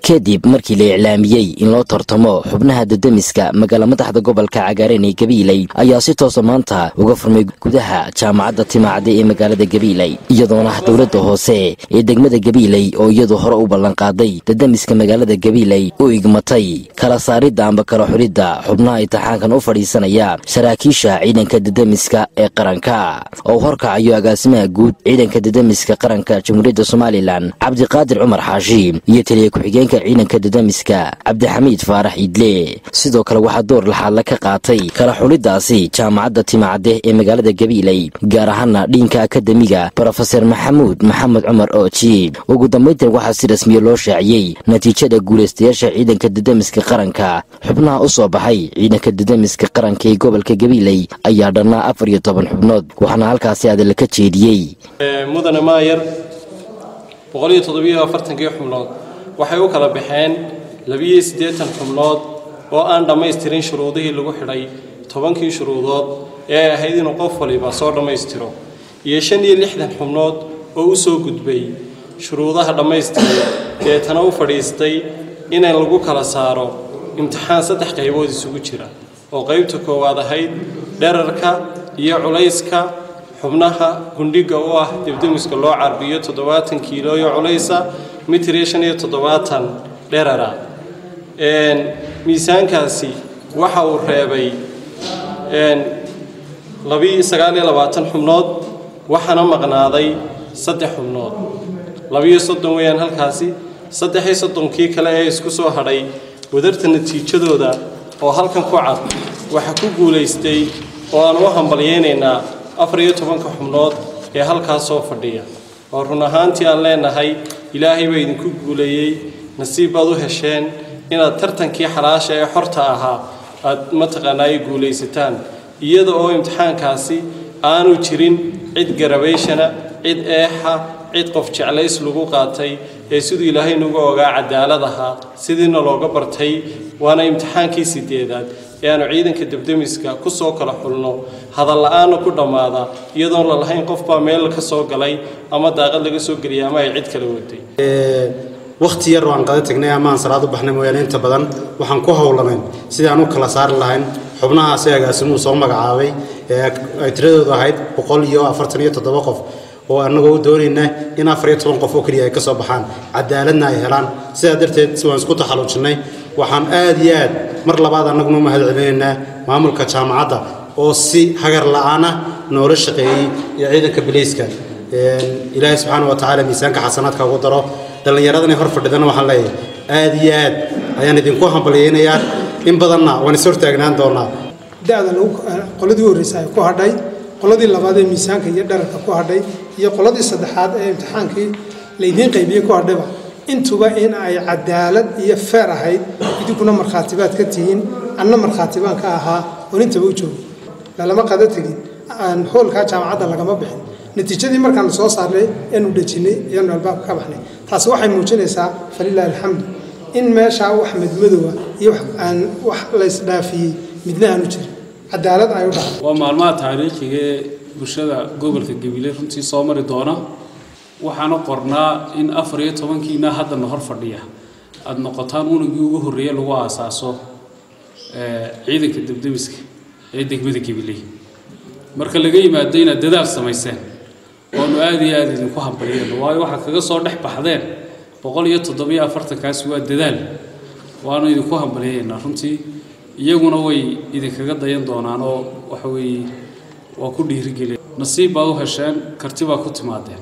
kadib markii la iclaamiyey in loo tartamo xubnaha dadamiska magaala madaxda gobolka cagaareen ee gabiiley ayaa si toosa maanta uga furmay gudaha jaamacadda timaacade ee magaalada gabiiley iyadoona dowladda hoose ee degmada gabiiley oo iyadu hore u ballanqaaday dadamiska magaalada gabiiley u igmatay kala saaridda amba kala xulidda xubnaha intixaankan u fadhiisanaya saraakiisha ciidanka dadamiska ee qaranka oo horkacayo agaasimaha guud ciidanka dadamiska qaranka jamhuuriyadda somalilan cabdiqaadir cumar xaashi iyo taliya ku-xigeenka ciidanka dadamiska cabdixamiid faarax iidle sidoo kale waxaa door laxaadla ka qaatay kala xuliddaasi jaamacadda timacade ee magaalada gabiiley gaar ahaana dhiinka akademiga brofeser maxamuud maxamed cumar ooji ugu dambayntan waxaa si rasmiya loo shaaciyey natiijada guulaystayaasha ciidanka dadamiska qaranka xubnaha u soo baxay ciidanka dadamiska qaranka ee gobolka gabiiley ayaa dhannaa afar iyo toban xubnood waxaana halkaasi adala ka jeediyey mudane maayar boqoliyo toddobiyo afartankii xubnood waxay u kala baxeen labiyo siddeetan xubnood oo aan dhammaystirin shuruudihii lagu xidhay tobankii shuruudood ee ay ahayd inuu qof waliba soo dhammaystiro iyo shan iyo lixdan xubnood oo u soo gudbay shuruudaha dhammaystiray deetana u fadhiistay inay lagu kala saaro imtixaan saddex qaybood isugu jira oo qaybta koowaad ahayd dherarka iyo culayska xubnaha gundhiga u ah debdemiska loo carbiyo toddobaatan kiilooyo culaysa mitir iyo shan iyo toddobaatan dherara miisaankaasi waxa uu reebay labi sagaal iyo labaatan xubnood waxaana maqnaaday saddex xubnood labiyo soddon weeyaan halkaasi saddex iyo soddonkii kale ee isku soo hadhay wadarta natiijadooda oo halkan ku cad waxaa ku guulaystay oo aan u hambalyaynaynaa afar iyo tobanka xubnood ee halkaas soo fadhiya oo run ahaantii aan leenahay ilaahay baa idinku guuleeyey nasiib baad u hesheen inaad tartankii xalaasha ee xorta ahaa aad mataqaanaa ay guulaysataan iyada oo imtixaankaasi aanu jirin cid garabayshana cid eexa cid qof jeclays lagu qaatay ee siduu ilaahay nagu ogaa cadaalad ahaa sidiina looga bartay waana imtixaankii sideedaad ee aanu ciidanka debdemiska ku soo kala xulno hadalla-aanna ku dhammaada iyadoon la lahayn qof baa meel ka soo galay ama daaqad laga soo geliyay ama ay cid kala waday wakhti yar waan qada tagnay ama aan salaad u baxnay mooyaane inta badan waxaan ku howlanayn sidii aan u kala saari lahayn xubnahaasi agaasimuhu soo magacaabay ee ay tiradoodu ahayd boqol iyo afartan iyo toddoba qof oo annagoo u doonayna in afar iyo toban qof oo keliya ay ka soo baxaan cadaaladna ay helaan sidaa darteed si waan isku taxalluujinnay waxaan aad iyo aad mar labaad annaguna u mahad celinaynaa maamulka jaamacadda oo si hagar la'aana noola shaqeeyey iyo ciidanka bilayska ilaahay subxaana wa tacaala miisaanka xasanaadka ugu daro dhallinyaradana hor fadhidana waxaan leeyahay aad iyo aad ayaan idinku hambalyaynayaa in badanna waan is hortaagnaan doonaa da-da qoladii horreysa ay ku hadhay qoladii labaad ee miisaanka iyo dherarka ku hadhay iyo qoladii saddexaad ee imtixaankii laydiin qaybiyey ku hadhayba intuba in ay cadaalad iyo feer ahayd idinkuna markhaatibaad ka tihiin anna markhaatibaan ka ahaa oon intaba u joogo lalama qada tegin hoolkaa jaamacadda lagama bixin natiijadii markaan soo saarnay eanu dhejinnay ayaanu albaabka ka baxnay taasi waxay muujinaysaa falilaahi alxamdu in meeshaa wax madmadowa iyo aan wax laysdhaafiyey midna aanu jirin cadaalad ay u dhacday waa maalmaha taariikhiga ee bulshada gobolka gabiley runtii soo mari doona waxaana qornaa in afar iyo tobankiina haddana hor fadhiya aada noqotaan unugii ugu horreeye lagu aasaaso ciidanka debdemiska ee degmada gabiley marka laga yimaado inaad dadaal samayseen oonu aada iyo aada idinku hambaliyeyno waayo waxaad kaga soo dhex baxdeen boqol iyo toddobiyo afartankaasi waa dadaal waanu idinku hambaliyeynaa runtii iyaguna way idinkaga dayan doonaan oo waxa weeye waa ku dhiirigeliya nasiib baad u hesheen karti baa ku timaadeen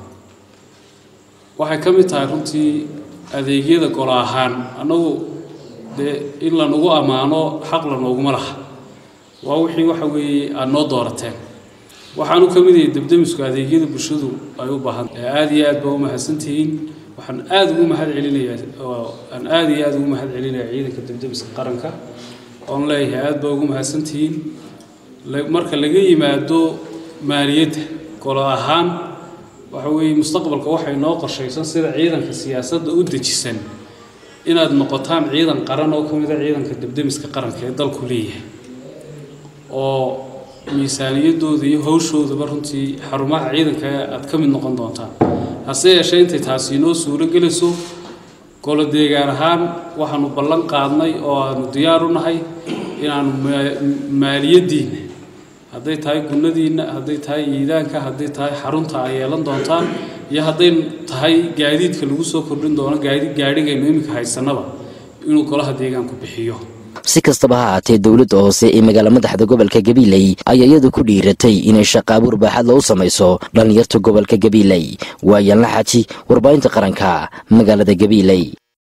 waxay ka mid tahay runtii adeegyada golo ahaan annagu dee in lanugu ammaano xaq lanooguma laha waa wixii waxa weeye aada noo doorateen waxaanu ka mid yahay debdemisku adeegyada bulshadu ay u baahan aada iyo aad baa u mahadsantihiin waxaan aada ugu mahad celinayaa aan aada iyo aada ugu mahad celinayaa ciidanka debdemiska qaranka oon leeyahay aada baa ugu mahadsantihiin marka laga yimaado maaliyadda golo ahaan waxa weeye mustaqbalka waxay noo qorshaysan sida ciidanka siyaasadda u dejisan inaad noqotaan ciidan qaran oo ka mid a ciidanka debdemiska qaranka ee dalku leeyahay oo miisaaniyadooda iyo hawshoodaba runtii xarumaha ciidanka aad ka mid noqon doontaan hase yeeshee intay taasi inoo suuro gelayso golo deegaan ahaan waxaanu ballan qaadnay oo aanu diyaar u nahay inaanu maaliyaddiinna hadday tahay gunnadiinna hadday tahay iidaanka hadday tahay xarunta ay yeelan doontaan iyo hadday tahay gaadiidka lagu soo kordhin doono gaadhigaynu iminka haysanaba inuu golaha deegaanku bixiyo si kastaba ha haatee dowladda hoose ee magaala madaxda gobolka gabiiley ayaa iyadu ku dhiiratay inay shaqaabuur baaxad lou samayso dhallinyarta gobolka gabiiley waa yaanla xaaji warbaahinta qaranka magaalada gabiiley